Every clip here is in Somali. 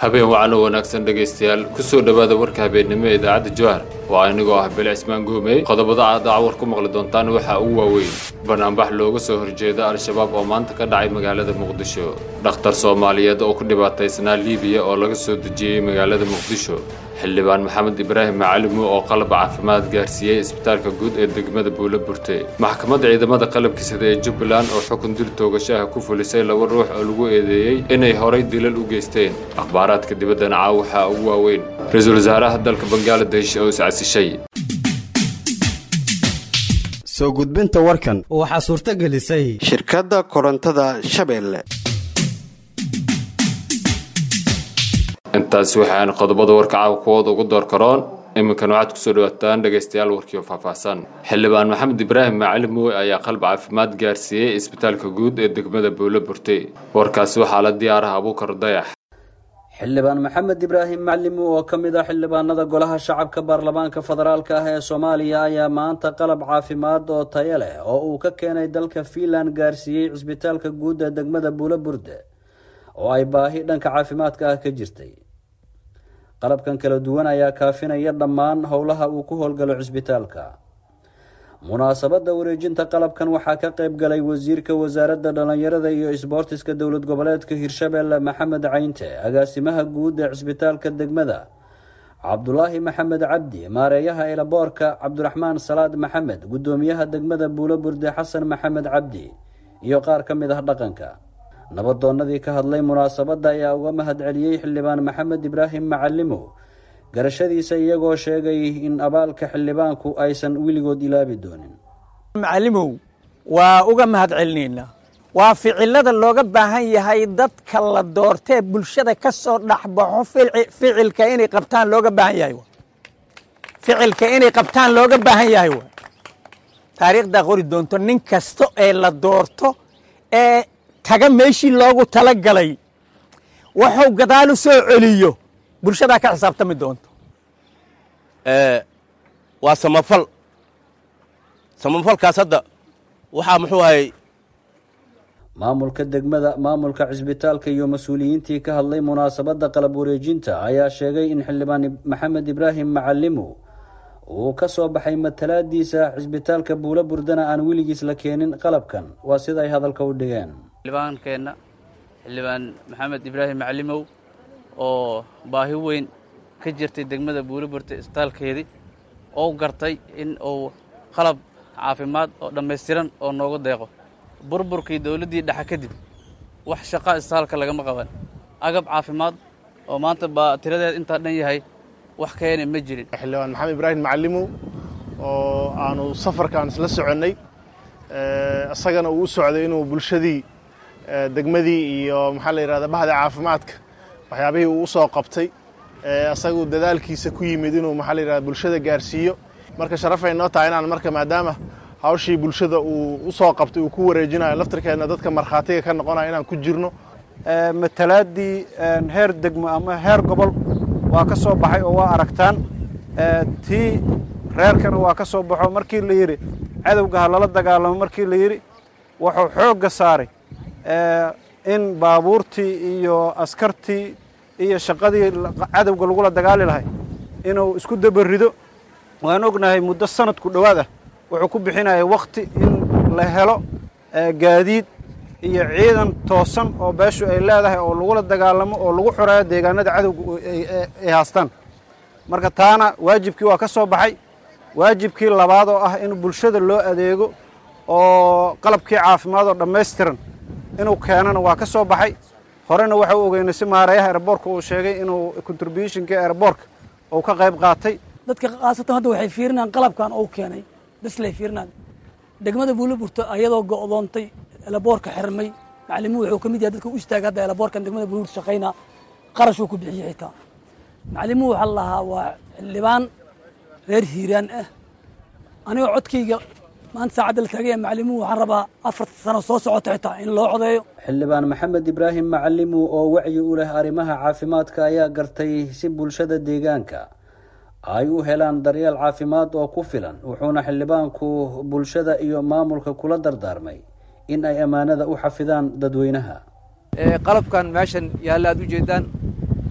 habeen wacan oo wanaagsan dhegaystayaal ku soo dhowaada warka habeennimo ee idaacadda jowhar waa anigoo ah bele cismaan guumey qodobada aad daacwar ku maqli doontaan waxaa ugu waaweyn banaanbax looga soo horjeeda al-shabaab oo maanta ka dhacay magaalada muqdisho dhakhtar soomaaliyeed oo ku dhibaataysnaa liibiya oo laga soo dejiyey magaalada muqdisho xildhibaan maxamed ibraahim macalimo oo qalab caafimaad gaarsiiyey isbitaalka guud ee degmada buulo burte maxkamadda ciidamada qalabkisada ee jubbaland oo xukun dil toogashaha ku fulisay laba ruux oo lagu eedeeyey inay horay dilal u geysteen akhbaaraadka dibaddana caaw waxaa ugu waaweyn ra-iisul wasaaraha dalka bangaladesh oo iscasishay soo gudbinta warkan waxaa suurto gelisay shirkadda korontada shabeelle intaasi waxaan qodobada warka caawa kuwooda ugu door karoon iminkan waxaad kusoo dhawaataan dhegaystayaal warkiio faahfaahsan xildhibaan maxamed ibraahim macalin mooy ayaa qalab caafimaad gaarsiiyey isbitaalka guud ee degmada buulo burte warkaasi waxaa la diyaaraha abuukar dayax xildhibaan maxamed ibraahim maclimo oo ka mid ah xildhibaanada golaha shacabka baarlamaanka federaalka ah ee soomaaliya ayaa maanta qalab caafimaad oo tayo leh oo uu ka keenay dalka fiinland gaarsiiyey cisbitaalka guud ee degmada buulo burde oo ay baahi dhanka caafimaadka ah ka jirtay qalabkan kala duwan ayaa kaafinaya dhammaan howlaha uu ku howlgalo cisbitaalka munaasabadda wareejinta qalabkan waxaa ka qayb galay wasiirka wasaaradda dhallinyarada iyo isboortiska dowlad goboleedka hirshabeelle maxamed caynte agaasimaha guud ee cisbitaalka degmada cabdulaahi maxamed cabdi maareeyaha elaboorka cabdiraxmaan salaad maxamed guddoomiyaha degmada buulo burde xasan maxamed cabdi iyo qaar ka mid ah dhaqanka nabadoonnadii ka hadlay munaasabadda ayaa uga mahad celiyey xildhibaan maxamed ibraahim macalimo garashadiisa iyagoo sheegay in abaalka xildhibaanku aysan weligood ilaabi doonin macalimow waa uga mahad celinaynaa waa ficilada looga baahan yahay dadka la doortee bulshada ka soo dhexbaxo ficilka inay qabtaan looga baahan yahay ficilka inay qabtaan looga baahan yahay wa taariikhdaa qori doonto nin kasta ee la doorto ee taga meeshii loogu tala galay wuxuu gadaal u soo celiyo bulshadaa ka xisaabtami doonto waa samafal samafalkaas hadda waxaa muxuu ahay maamulka degmada maamulka cisbitaalka iyo mas-uuliyiintii ka hadlay munaasabadda qalab wareejinta ayaa sheegay in xildhibaan maxamed ibraahim macalimo uu ka soo baxay matalaadiisa cisbitaalka buulo burdana aan weligiis la keenin qalabkan waa sida ay hadalka u dhigeen xildhibaankeenna xildhibaan maxamed ibraahim macalimow oo baahi weyn ka jirtay degmada buuliburta isbitaalkeedii oo gartay in uu qalab caafimaad oo dhammaystiran oo noogu deeqo burburkii dowladdii dhexe kadib wax shaqa isbitaalka lagama qaban agab caafimaad oo maanta baa tiradeed intaa dhan yahay wax keena ma jirin xildhibaan maxamed ibraahim macalimow oo aanu safarkaan isla soconnay isagana uu u socday inuu bulshadii degmadii iyo maxaa la yidhahda bahda caafimaadka waxyaabihii uu usoo qabtay isagu dadaalkiisa ku yimid inuu maxaa la yidhahda bulshada gaarsiiyo marka sharafay noo tahay inaan marka maadaama hawshii bulshada uu usoo qabtay uu ku wareejinayo laftirkeedna dadka markhaatiga ka noqonayo inaan ku jirno matalaadii heer degmo ama heer gobol waa ka soo baxay oo waa aragtaan tii reerkana waa ka soo baxo markii la yidhi cadowga ha lala dagaalamo markii la yidhi wuxuu xoogga saaray in baabuurtii iyo askartii iyo shaqadii cadowga lagula dagaali lahay inuu isku dabarido waan ognahay muddo sanadku dhowaad ah wuxuu ku bixinaya wakhti in la helo gaadiid iyo ciidan toosan oo beeshu ay leedahay oo lagula dagaalamo oo lagu xoreeyo deegaanada cadowga ay haastaan marka taana waajibkii waa ka soo baxay waajibkii labaad oo ah in bulshada loo adeego oo qalabkii caafimaad oo dhammaystiran inuu keenana waa ka soo baxay horena waxa u ogeynay si maareeyaha airboorka uu sheegay inuu contributionkii airboorka uu ka qayb qaatay dadka khaasatan hadda waxay fiirinaan qalabkan uu keenay bislay fiirinaan degmada buuliburta ayadoo go'doontay elaboorka xirmay macalimuhu wuxuu ka mid yahay dadka u istaaga hadda elaboorkan degmada buuliburta shaqaynaa qarashuu ku bixiyey xitaa macalimuhu waxaa la lahaa waa xildhibaan reer hiiraan ah anigoo codkayga maanta saacadda la taagaya macalimuhu waxaan rabaa afarta sano soo socota xitaa in loo codeeyo xildhibaan maxamed ibraahim macalimu oo wacyi u leh arrimaha caafimaadka ayaa gartay si bulshada deegaanka ay u helaan daryeel caafimaad oo ku filan wuxuuna xildhibaanku bulshada iyo maamulka kula dardaarmay in ay ammaanada u xafidaan dadweynaha qalabkan meeshan yaalla aad u jeedaan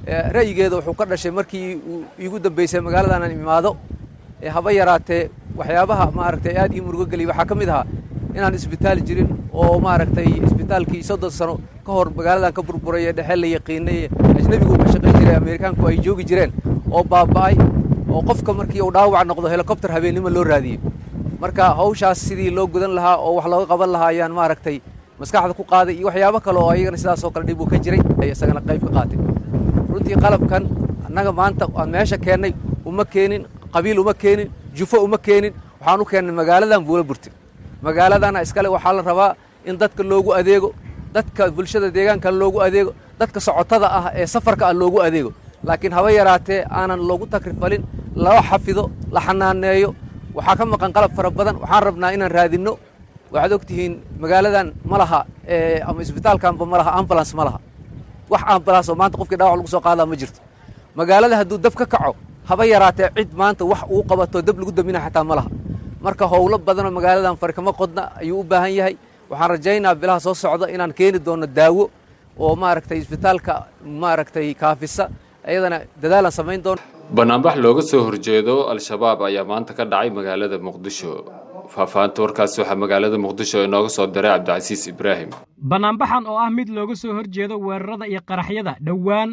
ra'yigeeda wuxuu ka dhashay markii uu iigu dambaysay magaaladan aan imaado haba yaraatee waxyaabaha maaragtay aad ii murugo geliyay waxaa ka mid ahaa inaan isbitaal jirin oo maaragtay isbitaalkii soddon sano ka hor magaaladan ka burburay ee dhexe la yaqiinay ajnebigu ka shaqayn jiray ameerikaanku ay joogi jireen oo baaba'ay oo qofka markii uu dhaawac noqdo helikobter habeennimo loo raadiyey marka hawshaas sidii loo gudan lahaa oo wax looga qaban lahaa ayaan maaragtay maskaxda ku qaaday iyo waxyaabo kale oo ayagana sidaasoo kale dhib uu ka jiray isagana qayb ka qaatay runtii qalabkan annaga maanta aan meesha keennay uma keenin qabiil uma keenin jufo uma keenin waxaan u keennay magaaladan buula burti magaaladana iskale waxaa la rabaa in dadka loogu adeego dadka bulshada deegaankan loogu adeego dadka socotada ah ee safarka ah loogu adeego laakiin haba yaraatee aanan loogu takrifalin loo xafido la xanaaneeyo waxaa ka maqan qalab fara badan waxaan rabnaa inaan raadinno waxaad og tihiin magaaladan ma laha ama isbitaalkanba ma laha ambulance ma laha wax ambulance oo maanta qofkii dhaawac lagu soo qaadaa ma jirto magaalada hadduu dab ka kaco haba yaraatee cid maanta wax uu qabato dab lagu damina xataa ma laha marka howlo badanoo magaaladan fari kama qodna ayuu u baahan yahay waxaan rajaynaa bilaha soo socda inaan keeni doono daawo oo maaragtay isbitaalka maaragtay kaafisa ayadana dadaalaan samayn doono banaanbax looga soo horjeedo al-shabaab ayaa maanta ka dhacay magaalada muqdisho faahfaahinta warkaas waxaa magaalada muqdisho inooga soo diray cabdicasiis ibraahim banaanbaxan oo ah mid looga soo horjeedo weerarada iyo qaraxyada dhowaan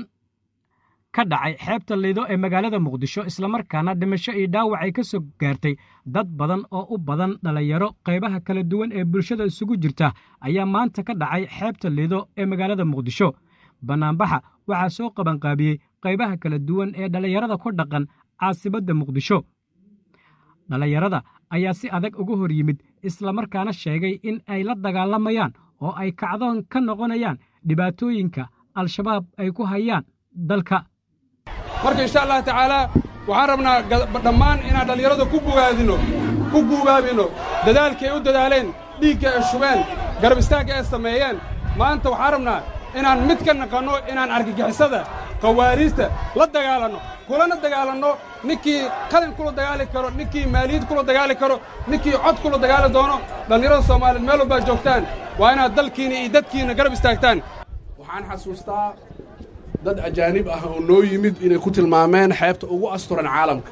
ka dhacay xeebta lido ee magaalada muqdisho islamarkaana dhimasho iyo dhaawac ay ka soo gaartay dad badan oo u badan dhallinyaro qaybaha kala duwan ee bulshada isugu jirta ayaa maanta ka dhacay xeebta lido ee magaalada muqdisho banaanbaxa waxaa soo qabanqaabiyey qaybaha kala duwan ee dhallinyarada ku dhaqan caasibadda muqdisho dhallinyarada ayaa si adag uga hor yimid islamarkaana sheegay in ay la dagaalamayaan oo ay kacdoon ka noqonayaan dhibaatooyinka al-shabaab ay ku hayaan dalka marka insha allah tacaalaa waxaan rabnaa dhammaan inaan dhallinyarada ku bogaadino ku guubaabino dadaalkay u dadaaleen dhiigga ay shubeen garab istaagga ay sameeyeen maanta waxaan rabnaa inaan mid ka naqanno inaan argagixisada khawaariijta la dagaalanno kulana dagaalanno ninkii qalin kula dagaali karo ninkii maaliyad kula dagaali karo ninkii cod kula dagaali doono dhallinyarada soomaaliyeed meel walbaad joogtaan waa inaad dalkiinna iyo dadkiinna garab istaagtaan waxaan xasuustaa dad ajaanib ah oo noo yimid inay ku tilmaameen xeebta ugu asturan caalamka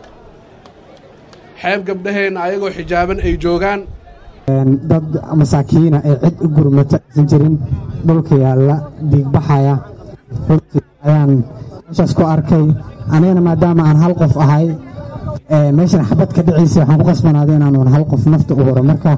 xeeb gabdhaheenna ayagoo xijaaban ay joogaan dad masaakiina ee cid u gurmata aysan jirin dhulka yaalla diigbaxaya runtii ayaan meeshaas ku arkay anigana maadaama aan hal qof ahay meeshan xabad ka dhiciisa waxaan ku qasbanaaday inaanuun hal qof nafta u huro marka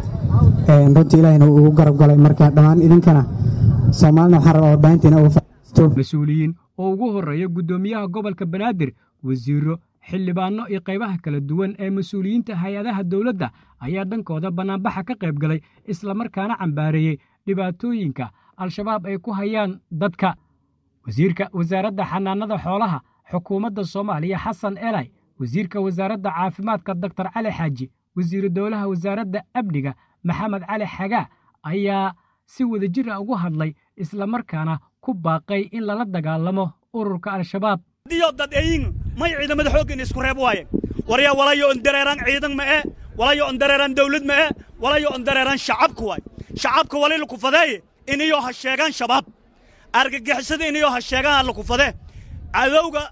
runtii ilaahina uu ugu garab galay marka dhammaan idinkana soomaalina waxaan rabaa warbaahintiina uga mas-uuliyiin oo ugu horreeya guddoomiyaha gobolka banaadir wasiiro xildhibaanno iyo qaybaha kala duwan ee mas-uuliyiinta hay-adaha dowladda ayaa dhankooda bannaanbaxa ka qayb galay islamarkaana cambaareeyey dhibaatooyinka al-shabaab ay ku hayaan dadka wasiirka wasaaradda xanaanada xoolaha xukuumadda soomaaliya xasan elay wasiirka wasaaradda caafimaadka doktor cali xaaji wasiiru dowlaha wasaaradda amniga maxamed cali xagaa ayaa si wadajir ah ugu hadlay islamarkaana ku baaqay in lala dagaalamo ururka al-shabaab diyo dad eyin may ciidamada xooggan isku reeb waaye waryaa walayo on dareeraan ciidan ma'e walayo on dareeraan dawlad ma'e walayo on dareeraan shacabka waay shacabka wali lakufadeeye iniyoo ha sheegaan shabaab argagixisada iniyoo ha sheegaan allakufadee cadowga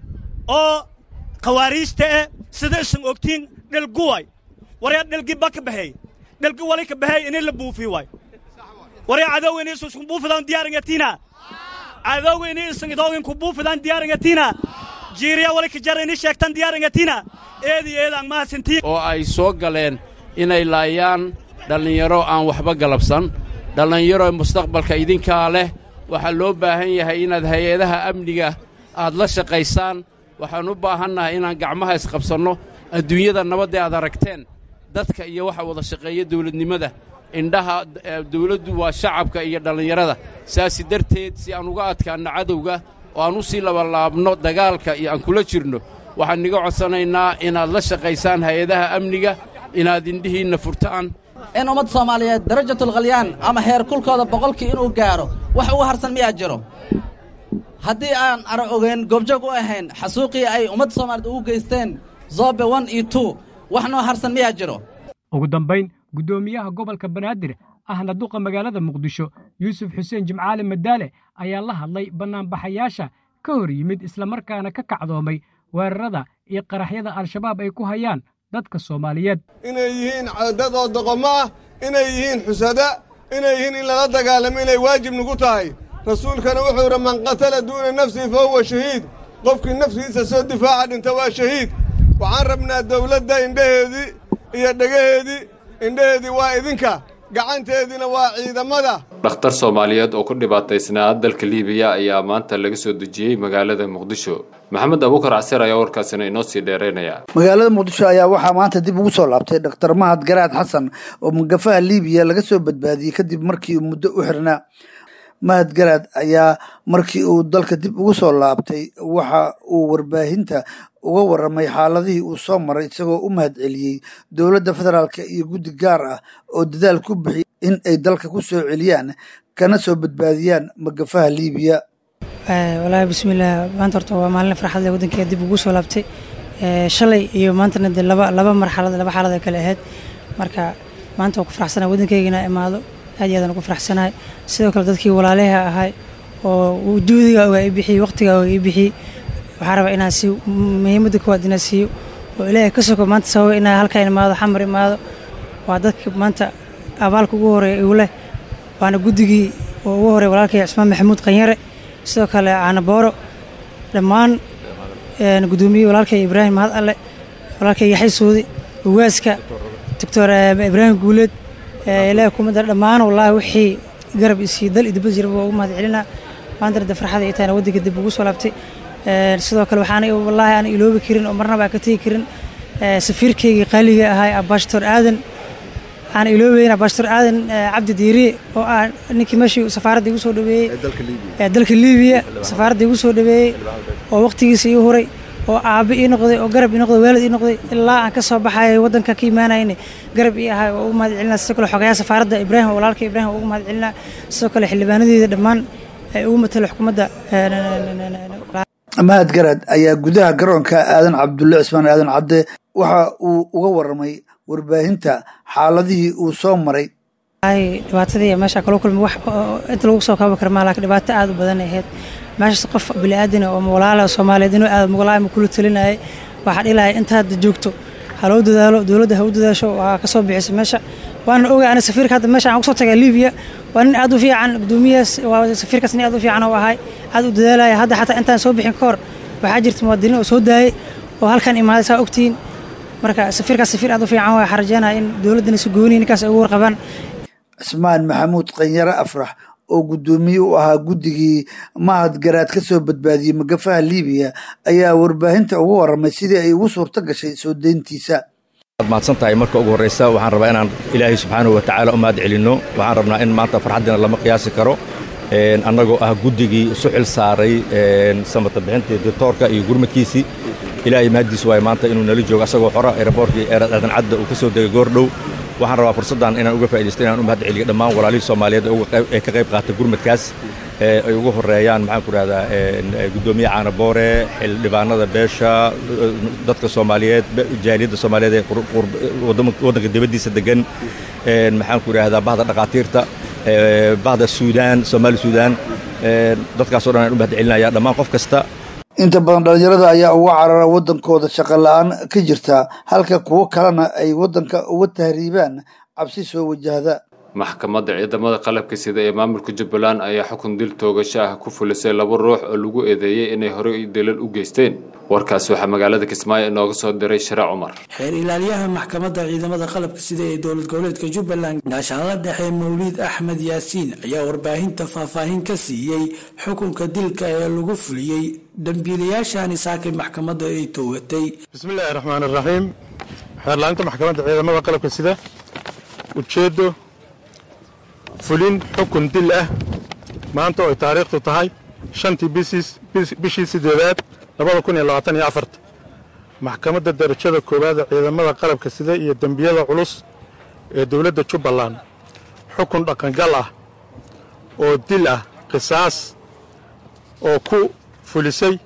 oo khawaariijta eh sida isan ogtiin dhelgu waay waryaa dhelgi ba ka baxeey dhelgi wali ka baxeey ini la buufi waay waryaa cadowga ini isu isku buufidaan diyaaringatina cadowga ini isan idoogin ku buufidaan diyaaringatina jiiriya wali ka jar ini sheegtan diyaaringatina eedi eedaan mahasintiin oo ay soo galeen inay laayaan dhallinyaro aan waxba galabsan dhallinyaro mustaqbalka idinkaa leh waxaa loo baahan yahay inaad hay-adaha amniga aad la shaqaysaan waxaan u baahannahay inaan gacmaha isqabsanno adduunyada nabadda aad aragteen dadka iyo waxa wada shaqeeya dawladnimada indhaha dawladdu waa shacabka iyo dhallinyarada saasi darteed si aan uga adkaanno cadowga oo aan u sii labalaabno dagaalka iyo aan kula jirno waxaan iga codsanaynaa inaad la shaqaysaan hay-adaha amniga inaad indhihiinna furtaan in ummadda soomaaliyeed darajatulkhalyaan ama heer kulkooda boqolkii inuu gaadho wax uga harsan miyaa jiro haddii aan ara ogeyn goobjoog u ahayn xasuuqii ay ummadda soomaaliyeed ugu geysteen zobe one iyo two wax noo harsan miyaa jiro ugu dambayn guddoomiyaha gobolka banaadir ahna duqa magaalada muqdisho yuusuf xuseen jimcaali madaale ayaa la hadlay bannaanbaxayaasha ka hor yimid islamarkaana ka kacdoomay weerarada iyo qaraxyada al-shabaab ay ku hayaan dadka soomaaliyeed inay yihiin dad oo doqomo ah inay yihiin xusada inay yihiin in lala dagaalamo inay waajib nagu tahay rasuulkana wuxuu idhi man qatala duuna nafsihi fa huwa shahiid qofkii naftiisa soo difaaca dhinta waa shahiid waxaan rabnaa dawladda indhaheedii iyo dhegaheedii indhaheedii waa idinka gacanteediina waa ciidamada dhakhtar soomaaliyeed oo ku dhibaataysnaa dalka liibiya ayaa maanta laga soo dejiyey magaalada muqdisho maxamed abuukar casir ayaa warkaasina inoo sii dheeraynaya magaalada muqdisho ayaa waxaa maanta dib ugu soo laabtay dhakhtar mahad garaad xasan oo magafaha liibiya laga soo badbaadiyey kadib markii uu muddo u xirnaa mahad garaad ayaa markii uu dalka dib ugu soo laabtay waxa uu warbaahinta uga waramay xaaladihii uu soo maray isagoo u mahad celiyey dowladda federaalk iyo guddi gaar ah oo dadaal ku bixiyay in ay dalka ku soo celiyaan kana soo badbaadiyaan magafaha liibiya walaahi bismillaah maanta horta waa maalin farxad leh waddankeeda dib ugu soo laabtay shalay iyo maantana dee laba laba marxalad laba xaalad ay kale ahayd marka maanta waa ku faraxsanahay waddankeyga inaa imaado aad iyo aadaan ugu faraxsanahay sidoo kale dadkii walaalaha ahay oo juhdiga oga i bixiyey waqtiga oga i bixiyey waxaa rabaa inaan siiyo muhiimadda koowaad inaan siiyo oo ilaahay ka soko maanta sababa inaa halkaa imaado xamar imaado waa dadka maanta abaalka ugu horeeya igu leh waana guddigii oo ugu horeeya walaalkay cismaan maxamuud qanyare sidoo kale caanabooro dhammaan guddoomiye walaalkay ibraahim mahad alle walaalkay yaxay soodi ugaaska doctor ibraahim guuleed ilaahay kumada dhammaan wallaahi wixii garab isii dal iyo dibad jiraba waa ugu mahad celinaa maanta de farxada ay tahayna waddanka dib ugu soo laabtay sidoo kale waxaan wallaahi aan iloobi karin oo marnaba aan ka tegi karin safiirkaygii qaaliga ahay abashtor aadan aan iloobeyn abashtor aadan cabdi diiriye oo ah ninkii meeshii safaaradda igu soo dhaweeyey ee dalka liibiya safaaradda igu soo dhaweeyey oo waqtigiisa ii huray oo aabbe ii noqday oo garab ii noqday waalid ii noqday ilaa aan ka soo baxayay waddanka ka imaanayna garab ii ahay oo ugu mahad celinaa sidoo kale xogayaha safaaradda ibraahim walaalka ibraahim oo ugu mahad celinaa sidoo kale xildhibaanadeeda dhammaan ay ugu matala xukuumadda mahad garaad ayaa gudaha garoonka aadan cabdulle cismaan aadan cadde waxa uu uga waramay warbaahinta xaaladihii uu soo maray dhibaatadii meesha kala kulmay wax inta lagu soo kaba kara maa laakiin dhibaato aad u badan ahayd meeshaas qof bini'aadina oo walaala soomaaliyeed inuu aad mugalaay ma kula talinayay waxaa dhilahay inta hadda joogto ha loo dadaalo dowladda ha u dadaasho waa ka soo bixisay meesha waana ogaa ana safiirka hadda meesha aan kusoo tagay libiya waa nin aad u fiican gudoomiyahaas waa safiirkaas nin aad u fiican oo ahay aad u dadaalaya hadda xataa intaan soo bixin ka hor waxaa jirta muwaadiniin oo soo daayay oo halkan imaaday saa ogtihiin marka safiirkaas safiir aad u fiican waa xarajeynaya in dowladdana si gooniya ninkaas ay ugu warqabaan cismaan maxamuud qanyare afrax oo guddoomiye u ahaa guddigii mahad garaad ka soo badbaadiyey magafaha liibiya ayaa warbaahinta uga waramay sidii ay ugu suurto gashay soo deyntiisa waad mahadsan tahay marka ugu horraysa waxaan rabaa inaan ilaahay subxaanahu wa tacaala u mahad celinno waxaan rabnaa in maanta farxaddiina lama qiyaasi karo annagoo ah guddigii isu xil saaray samata bixintii dictoorka iyo gurmadkiisii ilaahay mahaddiis waaye maanta inuu nala joogo asagoo xora aeroboortkii aadan cadda uu ka soo degay goordhow waxaan rabaa fursaddan inaan uga faa'iidaysto inaan u mahad celiyo dhammaan walaalihii soomaaliyeed ee ka qayb qaatay gurmadkaas ay ugu horreeyaan maxaan ku rahdaa guddoomiye caanaboore xildhibaanada beesha dadka soomaaliyeed jaaliyadda soomaaliyeed ee waddanka dibaddiisa degan maxaan ku idhaahdaa bahda dhakhaatiirta bahda suudaan soomaali suudaan dadkaasoo dhan aan u mahad celinaya dhammaan qof kasta inta badan dhallinyarada ayaa uga carara waddankooda shaqo la-aan ka jirta halka kuwo kalena ay waddanka uga tahriibaan cabsi soo wajahda maxkamadda ciidamada qalabka sida ee maamulka jubbaland ayaa xukun dil toogasho ah ku fulisay laba ruux oo lagu eedeeyey inay horey dilal u geysteen warkaas waxaa magaalada kismaayo inooga soo diray sharac cumar xeer ilaaliyaha maxkamadda ciidamada qalabka sida ee dowlad goboleedka jubbaland gaashaanla dhexe mawliid axmed yaasiin ayaa warbaahinta faahfaahin ka siiyey xukunka dilka ee lagu fuliyey dambiilayaashani saakay maxkamadda ay toogatay bismillaahi raxmaani raxiim xeerlaaninta maxkamadda ciidamada qalabka sida ujeeddo fulin xukun dil ah maanta oo ay taariikhtu tahay shantii bishii sideedaad labada kun iyo labaatan iyo afarta maxkamadda darajada koowaad ee ciidamada qalabka sida iyo dembiyada culus ee dowladda jubbaland xukun dhaqangal ah oo dil ah qisaas oo ku fulisay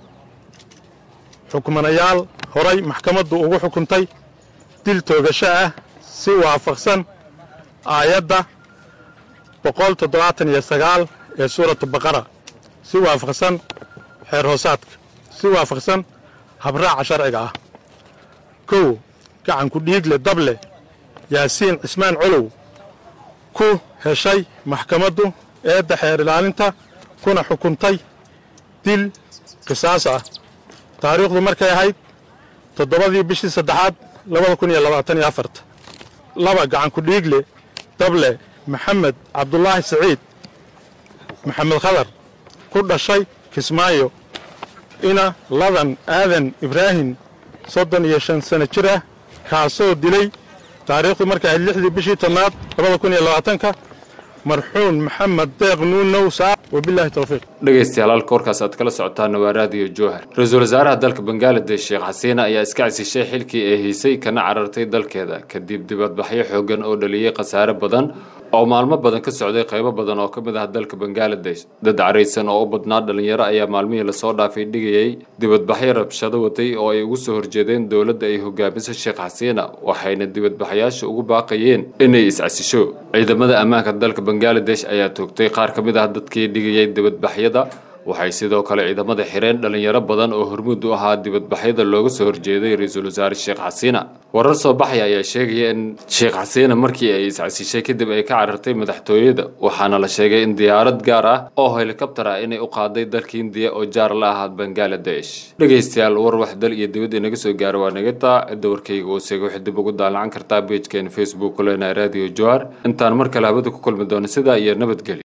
xukmanayaal horay maxkamaddu ugu xukuntay dil toogasho ah si waafaqsan aayadda boqol toddobaatan iyo sagaal ee suuratu baqara si waafaqsan xeer hoosaadka si waafaqsan habraaca sharciga ah kow gacanku dhiigle dable yaasiin cismaan colow ku heshay maxkamaddu eedda xeer ilaalinta kuna xukuntay dil qisaas ah taariikhdu markay ahayd toddobadii bishii saddexaad labada kun iyo labaatan iyo afarta laba gacanku dhiigle dable maxamed cabdulaahi siciid maxamed khadar ku dhashay kismaayo ina ladan aadan ibraahim soddon iyo shan sano jir ah kaasoo dilay taariikhdu markay ahayd lixdii bishii tobnaad labada kun iyo labaatanka marxuun maxamed deeq nuunow saa wabilaahi towfiiq dhegaystayaal halka warkaas aad kala socotaan waa raadiyo jowhar ra-iisul wasaaraha dalka bangaladesh sheekh xasiina ayaa iska casishay xilkii ay haysay kana carartay dalkeeda kadib dibadbaxyo xoogan oo dhaliyey khasaare badan oo maalmo badan ka socday qaybo badan oo ka mid ah dalka bangaladesh dad caraysan oo u badnaa dhalinyaro ayaa maalmihii lasoo dhaafay dhigayay dibadbaxyo rabshado watay oo ay ugu soo horjeedeen dowladda ay hogaamiso sheekh xasiina waxayna dibadbaxyaasha ugu baaqayeen inay is-casisho ciidamada ammaanka dalka bangaladesh ayaa toogtay qaar ka mid ah dadkii dhigayay dibadbaxyada waxay sidoo kale ciidamada xireen dhalinyaro badan oo hormuud u ahaa dibadbaxyada looga soo horjeeday ra-iisul wasaare sheekh xasiina warar soo baxaya ayaa sheegaya in sheekh xasiina markii ay iscasishay kadib ay ka carartay madaxtooyada waxaana la sheegay in diyaarad gaar ah oo helikabtar ah inay u qaaday dalka indiya oo jaar la ahaa bangaladesh dhegaystayaal war wax dal iyo dibad inaga soo gaara waa naga taa cidda warkayga oo seega waxay dib ugu daalacan kartaa beejkeena facebook kulena radio joar intaan mar kale habada ku kulmi doono sidaa iyo nabadgelyo